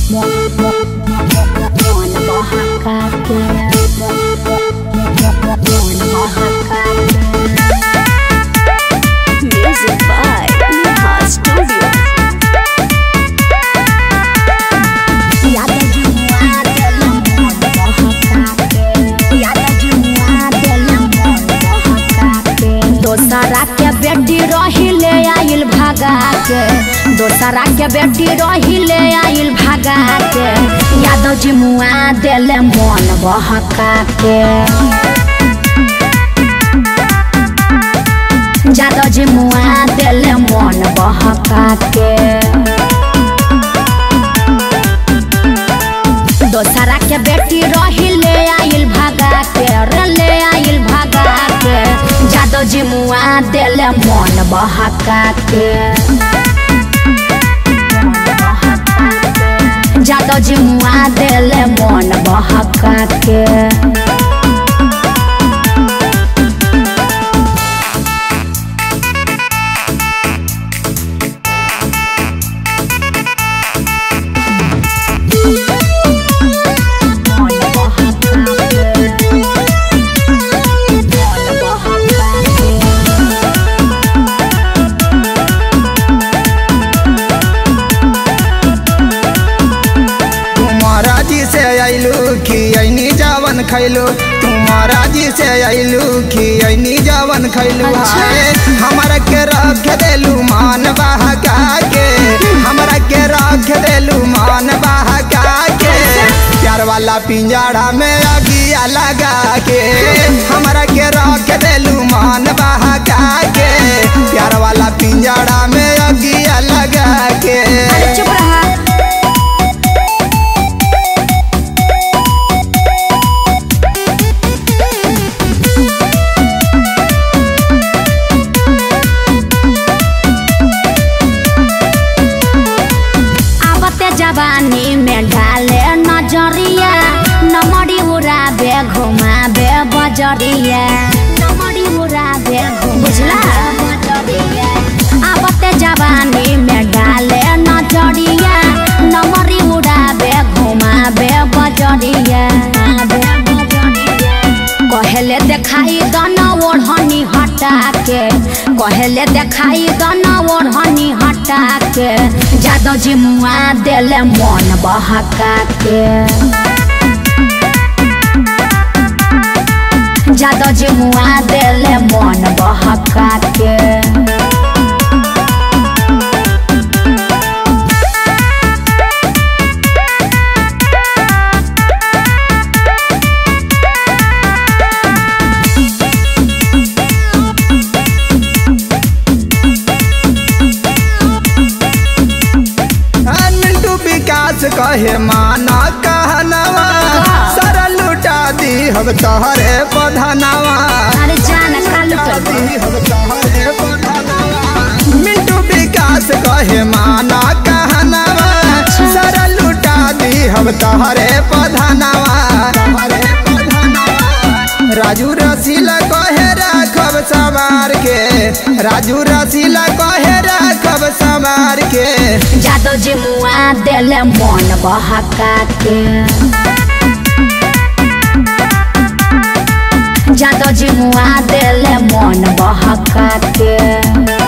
Music by Neha Studio. दोसरा के बेटी रही ले आइल भागा के दोसरा के बेटी रही ले आइल भागा के यादव जी मुआ देले मन बहका के यादव जी मुआ देले मन बहका के दोसरा के बेटी रही ले आइल भागा के रे ले आइल भागा के जादव जी मुआ देले मन बहका के जादव जी मुआ देले मन बहका के तुम्हारा जी से अइलू कि ऐनी जावन खैलू तुम्हारा जी से अइलू कि ऐनी जावन खैलू अच्छा। हाय हमरा के रख देलू मान बहका के हमरा के रख देलू मान बहका के प्यार वाला पिंजड़ा में अगिया लगा के हमरा के रख देलू मान बहका के प्यार वाला पिंजड़ा में अगिया लगा के अरे चुप रहा आवते जवानी में डाले नजरिया नमड़ी उड़ाबे घुमाबे बजरिया नमड़ी उड़ाबे बुझला आवते जवानी में डाले नजरिया नमड़ी उड़ाबे घुमाबे बजरिया कहले देखाई दना ओढ़नी हटा के कहले देखाई दना ओढ़नी हटा के जादव जी मुआ देले मन बहका के जादव जी मुआ देले मन बहका के आ, मिंटू विकास कहे माना कहनवा सारा लुटा दी हम तोहरे पधनवा अरे जान कालू कर दी हम तोहरे पधनवा मिंटू विकास कहे माना कहनवा सारा लुटा दी हम तोहरे पधनवा तोहरे पधनवा राजू रसीला कहे राखब सवार के राजू रसीला कहे राखब सवार के जादव जी मुआ देले मन बहका के जादव जी मुआ देले मन बहका के